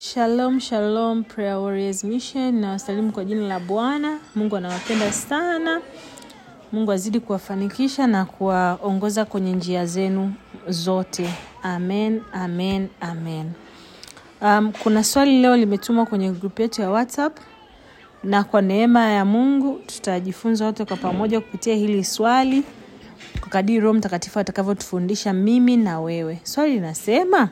Shalom, shalom, Prayer Warriors Mission. Nawasalimu kwa jina la Bwana. Mungu anawapenda sana. Mungu azidi kuwafanikisha na kuwaongoza kwenye njia zenu zote. Amen, amen, amen. Um, kuna swali leo limetumwa kwenye grupu yetu ya WhatsApp na kwa neema ya Mungu tutajifunza wote kwa pamoja kupitia hili swali kwa kadiri Roho Mtakatifu atakavyotufundisha mimi na wewe. Swali linasema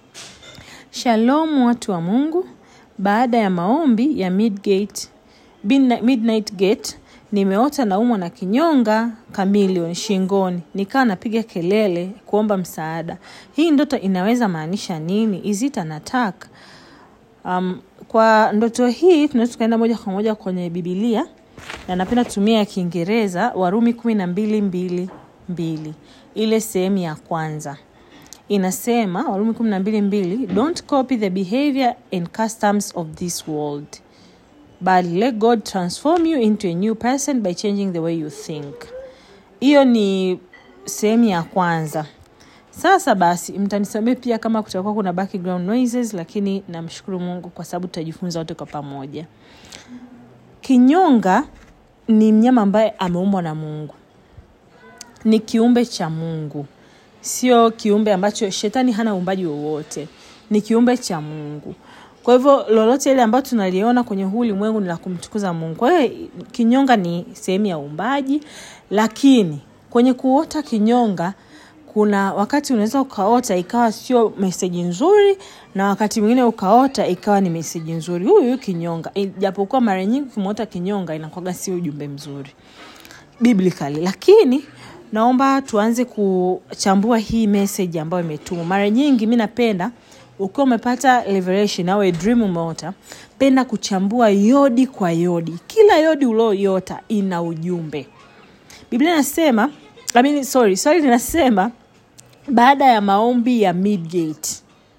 Shalom watu wa Mungu. Baada ya maombi ya Midgate, Midnight Midnight Gate, nimeota naumwa na kinyonga chameleon shingoni, nikawa napiga kelele kuomba msaada. Hii ndoto inaweza maanisha nini? Is it an attack? Um, kwa ndoto hii tunaweza tukaenda moja kwa moja kwenye Biblia na napenda kutumia ya Kiingereza Warumi kumi na mbili mbili mbili ile sehemu ya kwanza inasema Warumi kumi na mbili mbili don't copy the behavior and customs of this world but let God transform you into a new person by changing the way you think. Hiyo ni sehemu ya kwanza. Sasa basi, mtanisamee pia kama kutakuwa kuna background noises, lakini namshukuru Mungu kwa sababu tutajifunza wote kwa pamoja. Kinyonga ni mnyama ambaye ameumbwa na Mungu, ni kiumbe cha Mungu, sio kiumbe ambacho shetani hana uumbaji wowote, ni kiumbe cha Mungu. Kwa hivyo lolote ile ambayo tunaliona kwenye huu ulimwengu ni la kumtukuza Mungu. Kwa hiyo kinyonga ni sehemu ya uumbaji, lakini kwenye kuota kinyonga kuna wakati unaweza ukaota ikawa sio meseji nzuri na wakati mwingine ukaota ikawa ni meseji nzuri. Huyu huyu kinyonga, japokuwa mara nyingi ukimwota kinyonga inakuwaga sio ujumbe mzuri biblically, lakini naomba tuanze kuchambua hii message ambayo imetumwa. Mara nyingi mi napenda ukiwa umepata revelation au a dream umeota, penda kuchambua yodi kwa yodi. Kila yodi ulioyota ina ujumbe. Biblia inasema I mean, sorry, swali linasema baada ya maombi ya Midgate,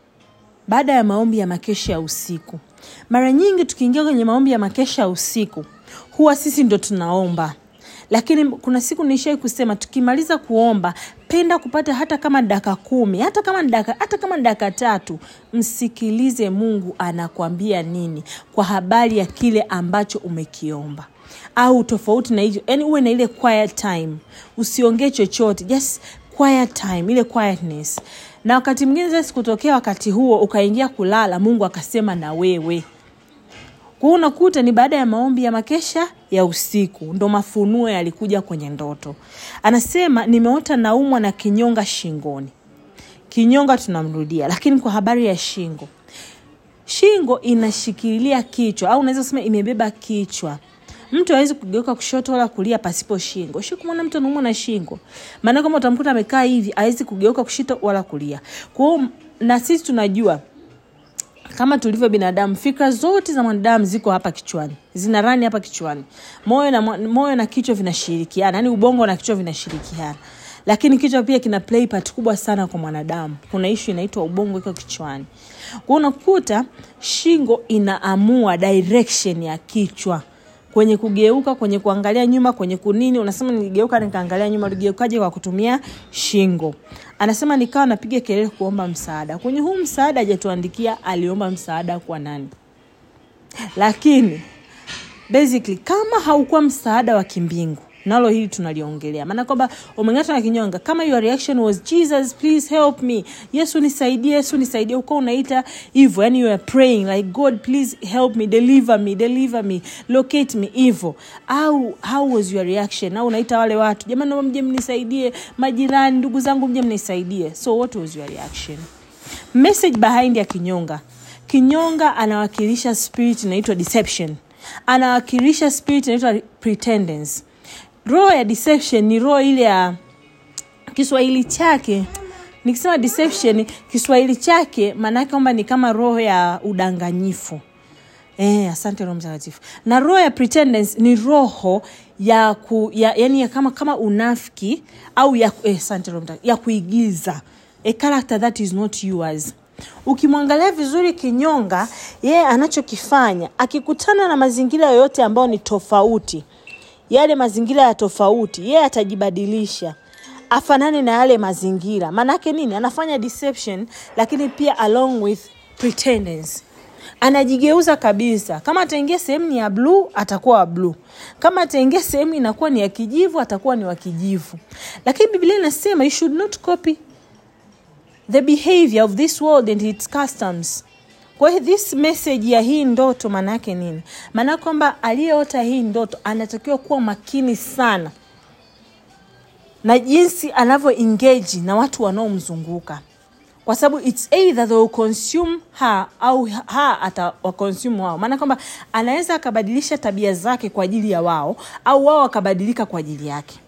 baada ya maombi ya makesha ya usiku. Mara nyingi tukiingia kwenye maombi ya makesha ya usiku, huwa sisi ndo tunaomba lakini kuna siku nishai kusema tukimaliza kuomba penda kupata hata kama dakika kumi hata kama dakika hata kama dakika tatu msikilize mungu anakwambia nini kwa habari ya kile ambacho umekiomba au tofauti na hivyo yani uwe na ile quiet time usiongee chochote just quiet time ile quietness na wakati mwingine sasa kutokea wakati huo ukaingia kulala mungu akasema na wewe kwa hiyo unakuta ni baada ya maombi ya makesha ya usiku ndo mafunuo yalikuja kwenye ndoto anasema nimeota naumwa na kinyonga shingoni kinyonga tunamrudia lakini kwa habari ya shingo shingo inashikilia kichwa au unaweza kusema imebeba kichwa mtu awezi kugeuka kushoto wala kulia pasipo shingo shi kumwona mtu anaumwa na shingo maana kama utamkuta amekaa hivi awezi kugeuka kushoto wala kulia kwao na sisi tunajua kama tulivyo binadamu fikra zote za mwanadamu ziko hapa kichwani zina rani hapa kichwani moyo na, moyo na kichwa vinashirikiana yani ubongo na kichwa vinashirikiana lakini kichwa pia kina play part kubwa sana kwa mwanadamu kuna ishu inaitwa ubongo iko kichwani kwao unakuta shingo inaamua direction ya kichwa kwenye kugeuka kwenye kuangalia nyuma kwenye kunini unasema niligeuka nikaangalia nyuma ligeukaje kwa kutumia shingo anasema nikawa napiga kelele kuomba msaada kwenye huu msaada hajatuandikia aliomba msaada kwa nani lakini basically kama haukuwa msaada wa kimbingu nalo hili tunaliongelea maana kwamba umeng'atwa na kinyonga kama your reaction was jesus please help me yesu nisaidie yesu nisaidie uko unaita hivyo yani you are praying like god please help me deliver me deliver me locate me hivyo au how was your reaction au unaita wale watu jamani naomba mje mnisaidie majirani ndugu zangu mje mnisaidie so what was your reaction message behind ya kinyonga kinyonga anawakilisha spirit inaitwa deception anawakilisha spirit inaitwa pretendence roho ya deception ni roho ile ya kiswahili chake nikisema deception kiswahili chake maanaake kwamba ni kama roho ya udanganyifu Eh, asante roho mtakatifu na roho ya pretendence ni roho ya, ku, ya yani ya kama kama unafiki au ya, eh, asante roho mtakatifu ya kuigiza a character that is not yours ukimwangalia vizuri kinyonga yeye anachokifanya akikutana na mazingira yoyote ambayo ni tofauti yale mazingira ya tofauti yeye atajibadilisha afanane na yale mazingira maanaake nini anafanya deception lakini pia along with pretendence anajigeuza kabisa kama ataingia sehemu ni ya bluu atakuwa wa bluu kama ataingia sehemu inakuwa ni ya kijivu atakuwa ni wa kijivu lakini biblia inasema you should not copy the behavior of this world and its customs kwa hiyo this message ya hii ndoto maana yake nini maana kwamba aliyeota hii ndoto anatakiwa kuwa makini sana na jinsi anavyo engage na watu wanaomzunguka kwa sababu its either they will consume her au ha atawakonsume wao maana kwamba anaweza akabadilisha tabia zake kwa ajili ya wao au wao wakabadilika kwa ajili yake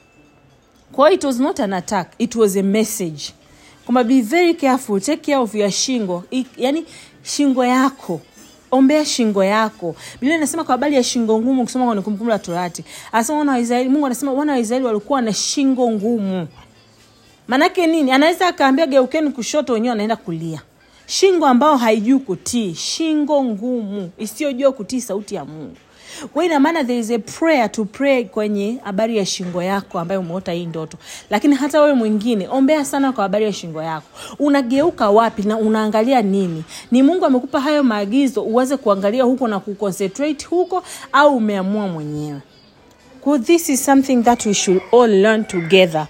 kwa hiyo it was not an attack it was a message kwamba be very careful take care of your shingo I, yani shingo yako ombea shingo yako biblia inasema kwa habari ya shingo ngumu kusoma kwenye kumbukumbu la torati anasema wana wa israeli mungu anasema wana wa israeli walikuwa na shingo ngumu maanake nini anaweza akaambia geukeni kushoto wenyewe anaenda kulia shingo ambao haijui kutii shingo ngumu isiyojua kutii sauti ya mungu kwa ina maana there is a prayer to pray kwenye habari ya shingo yako ambayo umeota hii ndoto lakini hata wewe mwingine ombea sana kwa habari ya shingo yako unageuka wapi na unaangalia nini ni mungu amekupa hayo maagizo uweze kuangalia huko na kuconcentrate huko au umeamua mwenyewe Well, this is something that we should all learn together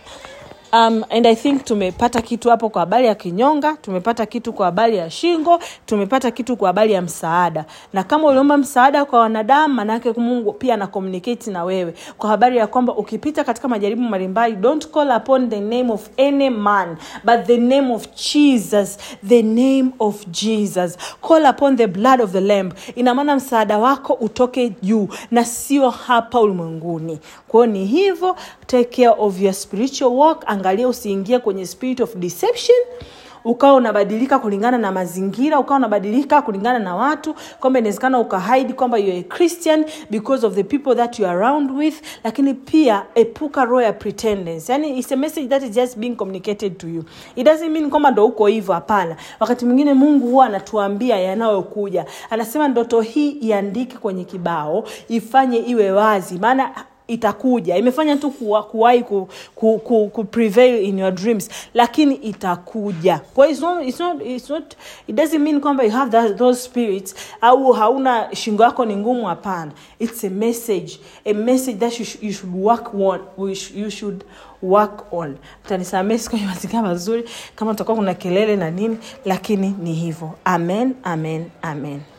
um, and i think tumepata kitu hapo kwa habari ya kinyonga tumepata kitu kwa habari ya shingo tumepata kitu kwa habari ya msaada na kama uliomba msaada kwa wanadamu manaake mungu pia ana communicate na wewe kwa habari ya kwamba ukipita katika majaribu mbalimbali don't call upon the name of any man but the name of jesus the name of jesus call upon the blood of the lamb ina maana msaada wako utoke juu na sio hapa ulimwenguni kwao ni hivyo take care of your spiritual walk angalia usiingie kwenye spirit of deception ukawa unabadilika kulingana na mazingira ukawa unabadilika kulingana na watu kwamba inawezekana ukahide kwamba you're a christian because of the people that you are around with lakini pia epuka roho ya pretendence yani it's a message that is just being communicated to you it doesn't mean kwamba ndo uko hivyo hapana wakati mwingine mungu huwa anatuambia yanayokuja anasema ndoto hii iandike kwenye kibao ifanye iwe wazi maana itakuja imefanya tu kuwahi ku, ku, ku, ku prevail in your dreams lakini itakuja kwa hiyo it's not, it's not, it's not, it doesn't mean kwamba you have that, those spirits au hauna shingo yako ni ngumu hapana it's a message a message that you, sh you should work on you should work on mtanisamee kwenye mazingira mazuri kama utakuwa kuna kelele na nini lakini ni hivyo amen amen amen